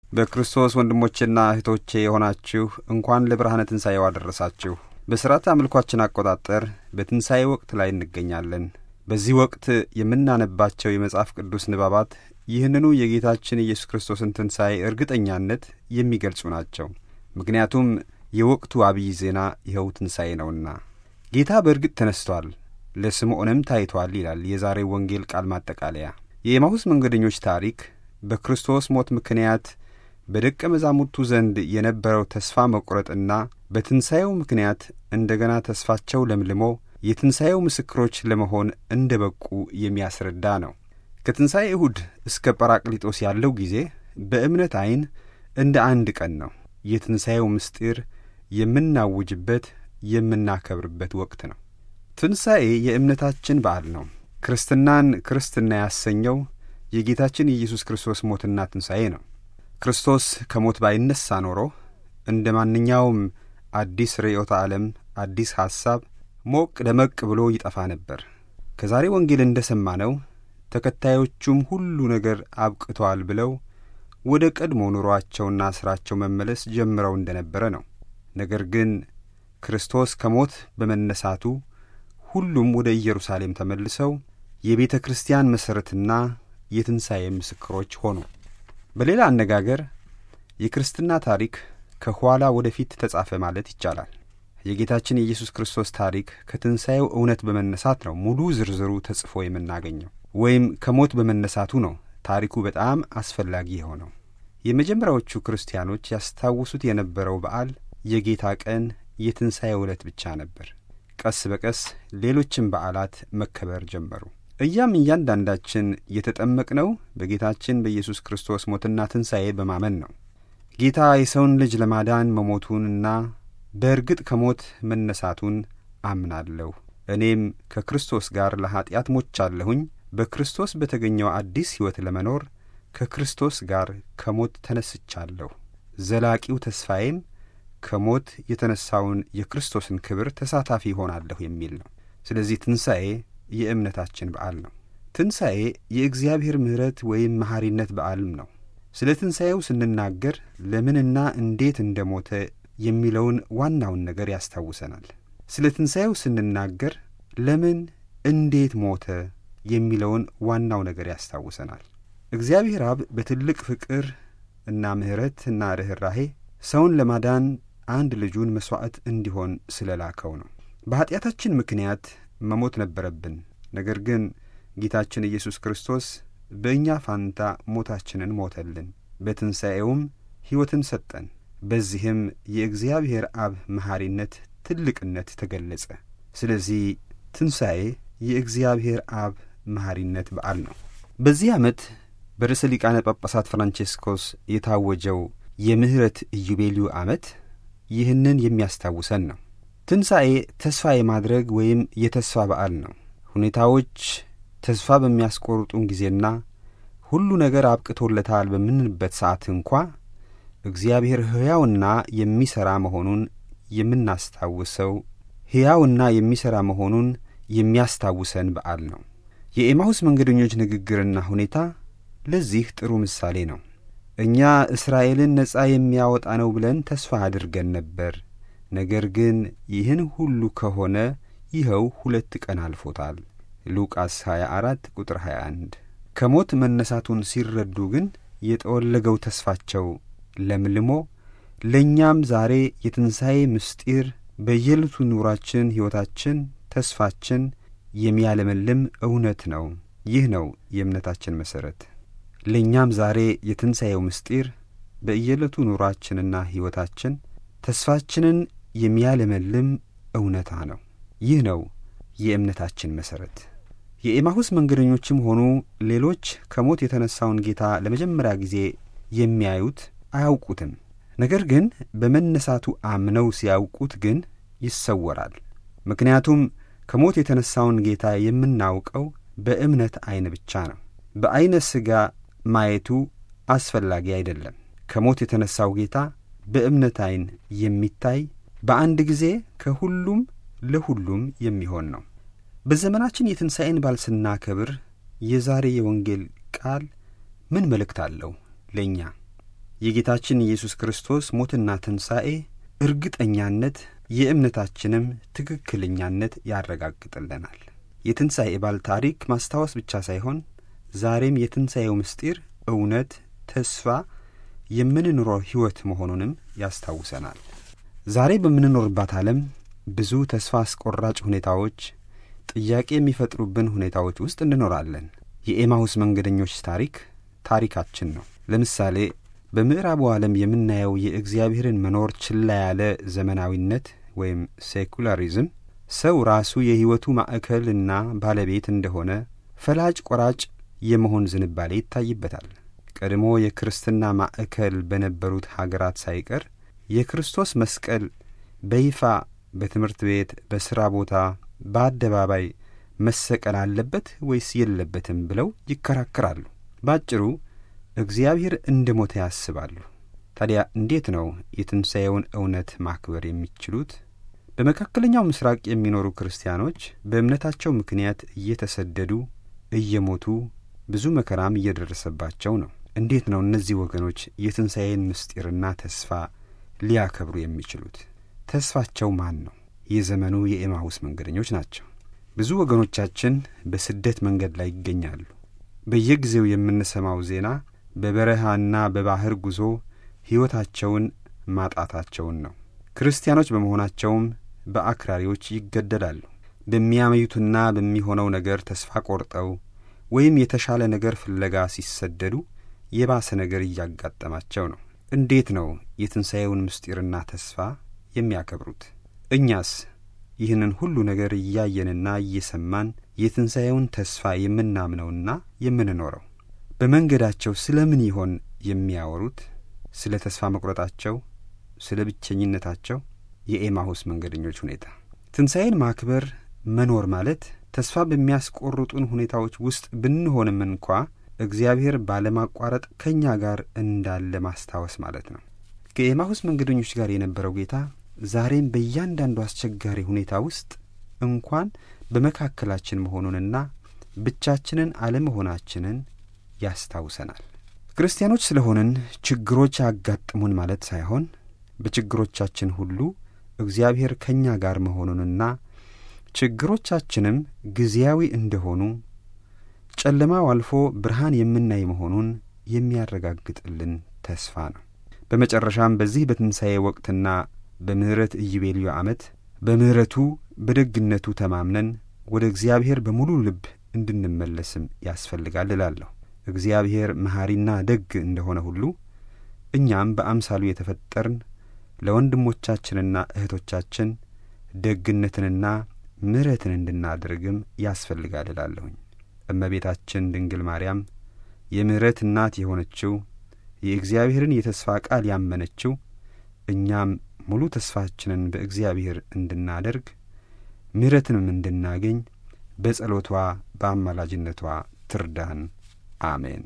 በክርስቶስ ወንድሞቼና እህቶቼ የሆናችሁ እንኳን ለብርሃነ ትንሣኤው አደረሳችሁ። በሥርዓተ አምልኳችን አቆጣጠር በትንሣኤ ወቅት ላይ እንገኛለን። በዚህ ወቅት የምናነባቸው የመጽሐፍ ቅዱስ ንባባት ይህንኑ የጌታችን ኢየሱስ ክርስቶስን ትንሣኤ እርግጠኛነት የሚገልጹ ናቸው። ምክንያቱም የወቅቱ አብይ ዜና ይኸው ትንሣኤ ነውና። ጌታ በእርግጥ ተነስቷል፣ ለስምዖንም ታይቷል ይላል የዛሬው ወንጌል ቃል ማጠቃለያ። የኤማሁስ መንገደኞች ታሪክ በክርስቶስ ሞት ምክንያት በደቀ መዛሙርቱ ዘንድ የነበረው ተስፋ መቁረጥና በትንሣኤው ምክንያት እንደገና ተስፋቸው ለምልሞ የትንሣኤው ምስክሮች ለመሆን እንደ በቁ የሚያስረዳ ነው። ከትንሣኤ እሁድ እስከ ጰራቅሊጦስ ያለው ጊዜ በእምነት ዐይን እንደ አንድ ቀን ነው። የትንሣኤው ምስጢር የምናውጅበት የምናከብርበት ወቅት ነው። ትንሣኤ የእምነታችን በዓል ነው። ክርስትናን ክርስትና ያሰኘው የጌታችን የኢየሱስ ክርስቶስ ሞትና ትንሣኤ ነው። ክርስቶስ ከሞት ባይነሣ ኖሮ እንደ ማንኛውም አዲስ ርዕዮተ ዓለም፣ አዲስ ሐሳብ ሞቅ ደመቅ ብሎ ይጠፋ ነበር። ከዛሬ ወንጌል እንደ ሰማነው ተከታዮቹም ሁሉ ነገር አብቅተዋል ብለው ወደ ቀድሞ ኑሮአቸውና ሥራቸው መመለስ ጀምረው እንደ ነበረ ነው። ነገር ግን ክርስቶስ ከሞት በመነሳቱ ሁሉም ወደ ኢየሩሳሌም ተመልሰው የቤተ ክርስቲያን መሠረትና የትንሣኤ ምስክሮች ሆኑ። በሌላ አነጋገር የክርስትና ታሪክ ከኋላ ወደፊት ተጻፈ ማለት ይቻላል። የጌታችን የኢየሱስ ክርስቶስ ታሪክ ከትንሣኤው እውነት በመነሳት ነው ሙሉ ዝርዝሩ ተጽፎ የምናገኘው፣ ወይም ከሞት በመነሳቱ ነው ታሪኩ በጣም አስፈላጊ የሆነው። የመጀመሪያዎቹ ክርስቲያኖች ያስታውሱት የነበረው በዓል የጌታ ቀን የትንሣኤው ዕለት ብቻ ነበር። ቀስ በቀስ ሌሎችም በዓላት መከበር ጀመሩ። እያም እያንዳንዳችን የተጠመቅነው በጌታችን በኢየሱስ ክርስቶስ ሞትና ትንሣኤ በማመን ነው። ጌታ የሰውን ልጅ ለማዳን መሞቱንና በእርግጥ ከሞት መነሳቱን አምናለሁ፣ እኔም ከክርስቶስ ጋር ለኀጢአት ሞቻለሁኝ፣ በክርስቶስ በተገኘው አዲስ ሕይወት ለመኖር ከክርስቶስ ጋር ከሞት ተነስቻለሁ፣ ዘላቂው ተስፋዬም ከሞት የተነሳውን የክርስቶስን ክብር ተሳታፊ ይሆናለሁ የሚል ነው። ስለዚህ ትንሣኤ የእምነታችን በዓል ነው። ትንሣኤ የእግዚአብሔር ምሕረት ወይም መሐሪነት በዓልም ነው። ስለ ትንሣኤው ስንናገር ለምንና እንዴት እንደ ሞተ የሚለውን ዋናውን ነገር ያስታውሰናል። ስለ ትንሣኤው ስንናገር ለምን እንዴት ሞተ የሚለውን ዋናው ነገር ያስታውሰናል። እግዚአብሔር አብ በትልቅ ፍቅር እና ምሕረት እና ርኅራሄ ሰውን ለማዳን አንድ ልጁን መሥዋዕት እንዲሆን ስለ ላከው ነው። በኀጢአታችን ምክንያት መሞት ነበረብን። ነገር ግን ጌታችን ኢየሱስ ክርስቶስ በእኛ ፋንታ ሞታችንን ሞተልን፣ በትንሣኤውም ሕይወትን ሰጠን። በዚህም የእግዚአብሔር አብ መሐሪነት ትልቅነት ተገለጸ። ስለዚህ ትንሣኤ የእግዚአብሔር አብ መሐሪነት በዓል ነው። በዚህ ዓመት በርዕሰ ሊቃነ ጳጳሳት ፍራንቼስኮስ የታወጀው የምሕረት ኢዮቤልዩ ዓመት ይህንን የሚያስታውሰን ነው። ትንሣኤ ተስፋ የማድረግ ወይም የተስፋ በዓል ነው። ሁኔታዎች ተስፋ በሚያስቆርጡን ጊዜና ሁሉ ነገር አብቅቶለታል በምንልበት ሰዓት እንኳ እግዚአብሔር ሕያውና የሚሠራ መሆኑን የምናስታውሰው ሕያውና የሚሠራ መሆኑን የሚያስታውሰን በዓል ነው። የኤማሁስ መንገደኞች ንግግርና ሁኔታ ለዚህ ጥሩ ምሳሌ ነው። እኛ እስራኤልን ነጻ የሚያወጣ ነው ብለን ተስፋ አድርገን ነበር። ነገር ግን ይህን ሁሉ ከሆነ ይኸው ሁለት ቀን አልፎታል። ሉቃስ 24 ቁጥር 21። ከሞት መነሳቱን ሲረዱ ግን የጠወለገው ተስፋቸው ለምልሞ ለእኛም ዛሬ የትንሣኤ ምስጢር በየዕለቱ ኑራችን፣ ሕይወታችን፣ ተስፋችን የሚያለመልም እውነት ነው። ይህ ነው የእምነታችን መሠረት። ለእኛም ዛሬ የትንሣኤው ምስጢር በየዕለቱ ኑራችንና ሕይወታችን ተስፋችንን የሚያለመልም እውነታ ነው። ይህ ነው የእምነታችን መሠረት። የኤማሁስ መንገደኞችም ሆኑ ሌሎች ከሞት የተነሣውን ጌታ ለመጀመሪያ ጊዜ የሚያዩት አያውቁትም። ነገር ግን በመነሳቱ አምነው ሲያውቁት ግን ይሰወራል። ምክንያቱም ከሞት የተነሣውን ጌታ የምናውቀው በእምነት ዐይን ብቻ ነው። በዐይነ ሥጋ ማየቱ አስፈላጊ አይደለም። ከሞት የተነሣው ጌታ በእምነት ዐይን የሚታይ በአንድ ጊዜ ከሁሉም ለሁሉም የሚሆን ነው። በዘመናችን የትንሣኤን በዓል ስናከብር የዛሬ የወንጌል ቃል ምን መልእክት አለው ለእኛ? የጌታችን ኢየሱስ ክርስቶስ ሞትና ትንሣኤ እርግጠኛነት የእምነታችንም ትክክለኛነት ያረጋግጥልናል። የትንሣኤ በዓል ታሪክ ማስታወስ ብቻ ሳይሆን ዛሬም የትንሣኤው ምስጢር እውነት፣ ተስፋ የምንኖረው ሕይወት መሆኑንም ያስታውሰናል። ዛሬ በምንኖርባት ዓለም ብዙ ተስፋ አስቆራጭ ሁኔታዎች፣ ጥያቄ የሚፈጥሩብን ሁኔታዎች ውስጥ እንኖራለን። የኤማሁስ መንገደኞች ታሪክ ታሪካችን ነው። ለምሳሌ በምዕራቡ ዓለም የምናየው የእግዚአብሔርን መኖር ችላ ያለ ዘመናዊነት ወይም ሴኩላሪዝም ሰው ራሱ የሕይወቱ ማዕከልና ባለቤት እንደሆነ ፈላጭ ቆራጭ የመሆን ዝንባሌ ይታይበታል። ቀድሞ የክርስትና ማዕከል በነበሩት ሀገራት ሳይቀር የክርስቶስ መስቀል በይፋ በትምህርት ቤት፣ በሥራ ቦታ፣ በአደባባይ መሰቀል አለበት ወይስ የለበትም ብለው ይከራከራሉ። ባጭሩ እግዚአብሔር እንደ ሞተ ያስባሉ። ታዲያ እንዴት ነው የትንሣኤውን እውነት ማክበር የሚችሉት? በመካከለኛው ምስራቅ የሚኖሩ ክርስቲያኖች በእምነታቸው ምክንያት እየተሰደዱ እየሞቱ ብዙ መከራም እየደረሰባቸው ነው። እንዴት ነው እነዚህ ወገኖች የትንሣኤን ምስጢርና ተስፋ ሊያከብሩ የሚችሉት? ተስፋቸው ማን ነው? የዘመኑ የኤማሁስ መንገደኞች ናቸው። ብዙ ወገኖቻችን በስደት መንገድ ላይ ይገኛሉ። በየጊዜው የምንሰማው ዜና በበረሃና በባህር ጉዞ ሕይወታቸውን ማጣታቸውን ነው። ክርስቲያኖች በመሆናቸውም በአክራሪዎች ይገደላሉ። በሚያመዩትና በሚሆነው ነገር ተስፋ ቆርጠው ወይም የተሻለ ነገር ፍለጋ ሲሰደዱ የባሰ ነገር እያጋጠማቸው ነው። እንዴት ነው የትንሣኤውን ምስጢርና ተስፋ የሚያከብሩት? እኛስ ይህንን ሁሉ ነገር እያየንና እየሰማን የትንሣኤውን ተስፋ የምናምነውና የምንኖረው በመንገዳቸው ስለ ምን ይሆን የሚያወሩት? ስለ ተስፋ መቁረጣቸው፣ ስለ ብቸኝነታቸው? የኤማሁስ መንገደኞች ሁኔታ። ትንሣኤን ማክበር መኖር ማለት ተስፋ በሚያስቆርጡን ሁኔታዎች ውስጥ ብንሆንም እንኳ እግዚአብሔር ባለማቋረጥ ከእኛ ጋር እንዳለ ማስታወስ ማለት ነው። ከኤማሁስ መንገደኞች ጋር የነበረው ጌታ ዛሬም በእያንዳንዱ አስቸጋሪ ሁኔታ ውስጥ እንኳን በመካከላችን መሆኑንና ብቻችንን አለመሆናችንን ያስታውሰናል። ክርስቲያኖች ስለሆንን ችግሮች ያጋጥሙን ማለት ሳይሆን በችግሮቻችን ሁሉ እግዚአብሔር ከእኛ ጋር መሆኑንና ችግሮቻችንም ጊዜያዊ እንደሆኑ ጨለማው አልፎ ብርሃን የምናይ መሆኑን የሚያረጋግጥልን ተስፋ ነው። በመጨረሻም በዚህ በትንሣኤ ወቅትና በምሕረት ኢዮቤልዩ ዓመት በምሕረቱ በደግነቱ ተማምነን ወደ እግዚአብሔር በሙሉ ልብ እንድንመለስም ያስፈልጋል እላለሁ። እግዚአብሔር መሐሪና ደግ እንደሆነ ሁሉ እኛም በአምሳሉ የተፈጠርን ለወንድሞቻችንና እህቶቻችን ደግነትንና ምሕረትን እንድናደርግም ያስፈልጋል እላለሁኝ። እመቤታችን ድንግል ማርያም የምሕረት እናት የሆነችው የእግዚአብሔርን የተስፋ ቃል ያመነችው እኛም ሙሉ ተስፋችንን በእግዚአብሔር እንድናደርግ ምሕረትንም እንድናገኝ በጸሎቷ በአማላጅነቷ ትርዳን። አሜን።